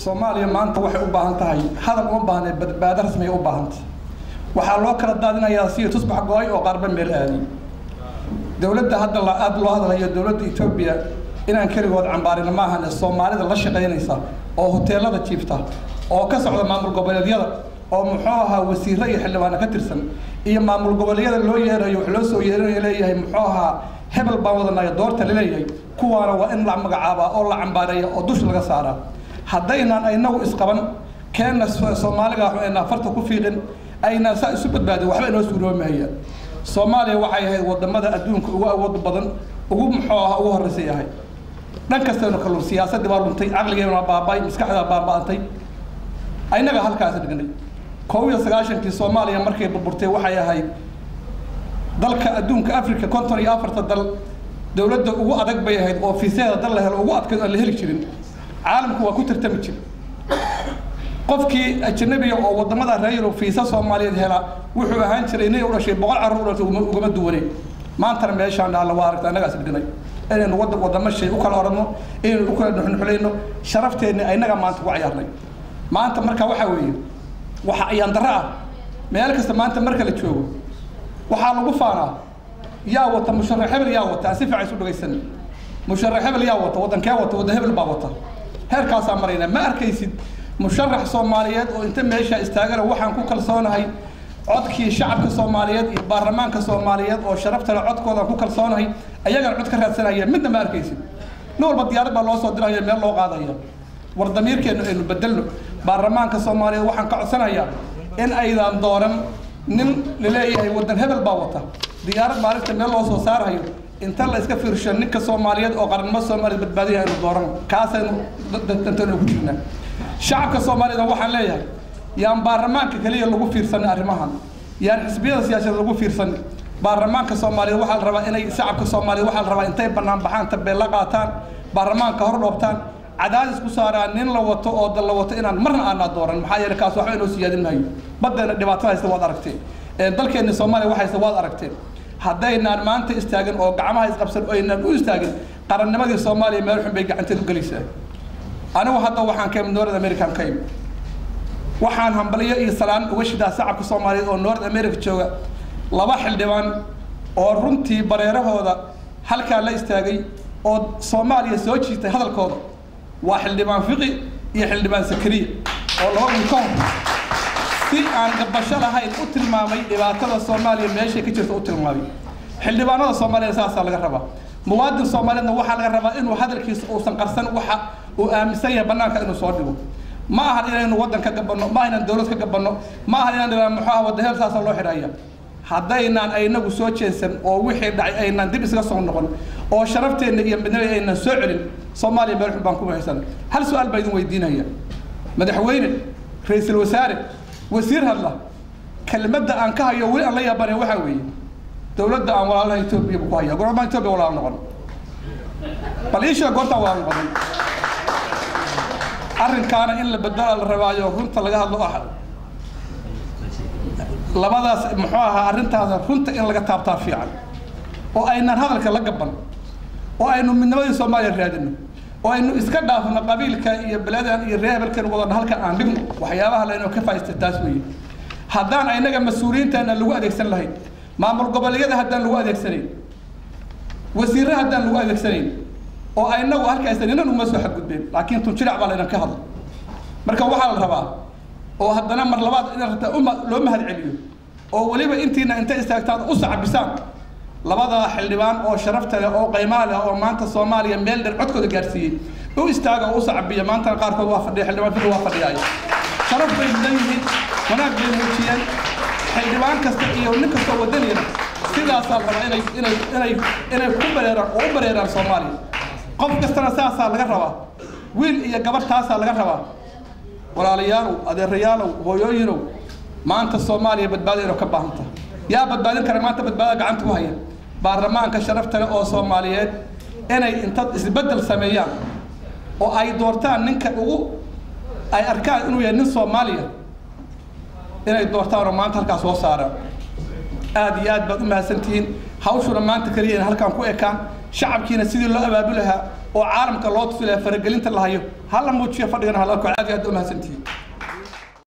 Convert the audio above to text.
soomaaliya maanta waxay u baahan tahay hadal uma baahne badbaado rasmi ay u baahantay waxaa loo kala daadinayaa sida tusbax go-ay oo qaarba meel aadi dowladda hadda la aada loo hadlayo dowladda etoobiya inaan keligood cambaarina ma ahan soomaalida la shaqaynaysa oo hoteelada jiifta oo ka socda maamul goboleedyada oo muxuu ahaa wasiiro iyo xildhibaano ka tirsan iyo maamul goboleedyada loo yeerayo wax loo soo yeerinayo leeyahay muxuu ahaa hebel baan wadanaya doorta laleeyahay kuwaana waa in la magacaabaa oo la cambaareeya oo dusha laga saaraa haddaynaan inagu isqaban keenna soomaaliga ayna farta ku fiiqin aynaan saa isu badbaadin waxba inoo suuroomahaya soomaaliya waxay ahayd wadamada adduunka ugu awood badan ugu muxuu aha ugu horreysay ahay dhan kastaynu ka lun siyaasaddii baa luntay caqligeena baaba'ay maskaxdaa baaba'antay aynaga halkaas dhignay koob iyo sagaashankii soomaaliya markay burburtay waxay ahayd dalka adduunka africa konton iyo afarta dal dowladda ugu adag bay ahayd oo fiiseeda dal la helo ugu adkayd aan la heli jirin caalamku waa ku tartami jir qofkii ajnabiga oo wadamada reer yurub fiisa soomaaliyeed hela wuxuu ahaan jiray inay u dhashay boqol carruur u dhashay ugama duwanay maantana meeshaan dhaalla waa aragta annagaas dhignay inaynu wada wadamo shay u kala oranno inaynu u kala nuxnuxulayno sharafteenni aynaga maanta ku cayaarnay maanta marka waxaa weeye waxa ayaan darro ah meel kasta maanta marka la joogo waxaa lagu faanaa yaa wata musharax hebel yaa wata aan si fiican isu dhagaysan musharax hebel yaa wata waddankee wata wadda hebel baa wata heerkaasaa marayna ma arkaysid musharax soomaaliyeed oo inta meesha istaagana waxaan ku kalsoonahay codkii shacabka soomaaliyeed iyo baarlamaanka soomaaliyeed oo sharafta leh codkooda ku kalsoonahay ayagana cod ka raadsanaya midna ma arkaysid nin walba diyaarad baa loo soo diraya meel loo qaadaya war damiirkeenu aynu bedelno baarlamaanka soomaaliyeed waxaan ka codsanayaa in aydan dooran nin laleeyahay waddan hebel baa wata diyaarad maalinta meel loo soo saarayo inta la iska fiirsho ninka soomaaliyeed oo qarannimo soomaaliyeed badbaadiya aynu dooran kaasaynu dantaynu ku jirnaa shacabka soomaaliyeed waxaan leeyahay yaan baarlamaanka keliya lagu fiirsanin arrimahan yaan xisbiyada siyaasadeed lagu fiirsanin baarlamaanka soomaaliyeed waxaa la rabaa inay shacabka soomaaliyeed waxaa la rabaa intay bannaan baxaan tabeella qaataan baarlamaanka hor dhoobtaan cadaadis ku saaraan nin la wato oo dal la wato inaan marna aanaa dooran maxaa yeelay kaas waxba inoo siyaadin maayo baddeena dhibaatada haysta waad aragteen dalkeenna soomaaliya wax haysta waad aragteen haddaynaan maanta istaagin oo gacmaha isqabsan oo aynaan u istaagin qarannimadii soomaaliya meel xun bay gacanteed u gelaysaa anigu hadda waxaan ka imid north american ka imid waxaan hambalyo iyo salaan uga shidaa shacabka soomaaliyeed oo north america jooga laba xildhibaan oo runtii bareerahooda halkaa la istaagay oo soomaaliya soo jiitay hadalkooda waa xildhibaan fiqi iyo xildhibaan sakariya oo laba wiil ka hor si aan gabasho lahayn u tilmaamay dhibaatada soomaaliya meeshay ka jirta u tilmaamay xildhibaanada soomaaliya saasaa laga rabaa muwaadin soomaaliyeedna waxaa laga rabaa inuu hadalkiisa uusan qarsan waxa uu aaminsan yahay bannaanka inuu soo dhigo ma ahan inaynu waddan ka gabanno ma ahan inaan dowlad ka gabanno ma ahan inaan dhibaan muxuu ah wadda heel saasa loo xidhaya haddaynaan aynagu soo jeesan oo wixii dhacay aynaan dib isaga soo noqon oo sharafteenna iyo midnada aynaan soo celin soomaaliya meel xun baan ku mahaysan hal su-aal baa idin weydiinaya madaxweyne ra-iisul wasaare wasiir hadla kelmadda aan ka hayo weli aan la yaabanay waxaa weeye dowladda aan walaalaha etoobiya buu ku haya goormaan etoobiya walaal noqon bal ii sheeg goortaan walaal noqonin arrinkaana in la bedela la rabaayo runta laga hadlo ah labadaas muxuu ahaa arrintaas runta in laga taabtaa fiican oo aynan hadalka la gaban oo aynu midnimadii soomaaliya raadino oo aynu iska dhaafno qabiilka iyo beladan iyo reer hebelkan wadana halkan aan dhigno waxyaabaha laynoo ka faa'iista taas weeye haddaan aynaga mas-uuliyiintaana lagu adeegsan lahayn maamul goboleedyada haddaan lagu adeegsanayn wasiirre haddaan lagu adeegsanayn oo aynagu halkaasa ninan uma soo xadgudbeen laakiin tunjirac baa laynan ka hadla marka waxaa la rabaa oo haddana mar labaad in rabtaa uma loo mahad celiyo oo weliba intiina intay istaagtaan u sacbisaan labada xildhibaan oo sharafta leh oo qaymaa leh oo maanta soomaaliya meel dheer codkooda gaarsiiyey u istaaga oo u sacbiya maantana qaarkood waa fadhiya xildhibaan fili waa fadhiyaaya sharaf bay mudan yihiin wanaag bay muujiyeen xildhibaan kasta iyo nin kastoo wadaniyana sidaasaa la rabaa inay inay inay inay ku bareeraan oo u bareeraan soomaaliya qof kastana saasaa laga rabaa wiil iyo gabar taasaa laga rabaa walaalayaalow adeerayaalow hooyooyinow maanta soomaaliya badbaado inuu ka baahan tahay yaa badbaadin kara maanta badbaadada gacanta ku haya baarlamaanka sharafta leh oo soomaaliyeed inay inta isbeddel sameeyaan oo ay doortaan ninka ugu ay arkaan inuu yahay nin soomaaliya inay doortaan oo maanta halkaas soo saaraan aad iyo aad baad u mahadsantihiin hawshuna maanta keliya in halkaan ku ekaan shacabkiina sidii loo abaabi lahaa oo caalamka loo tusi lahaa faragelinta la hayo hala muujiyo fadhigana hala ko aad iyo aad u mahadsantihiin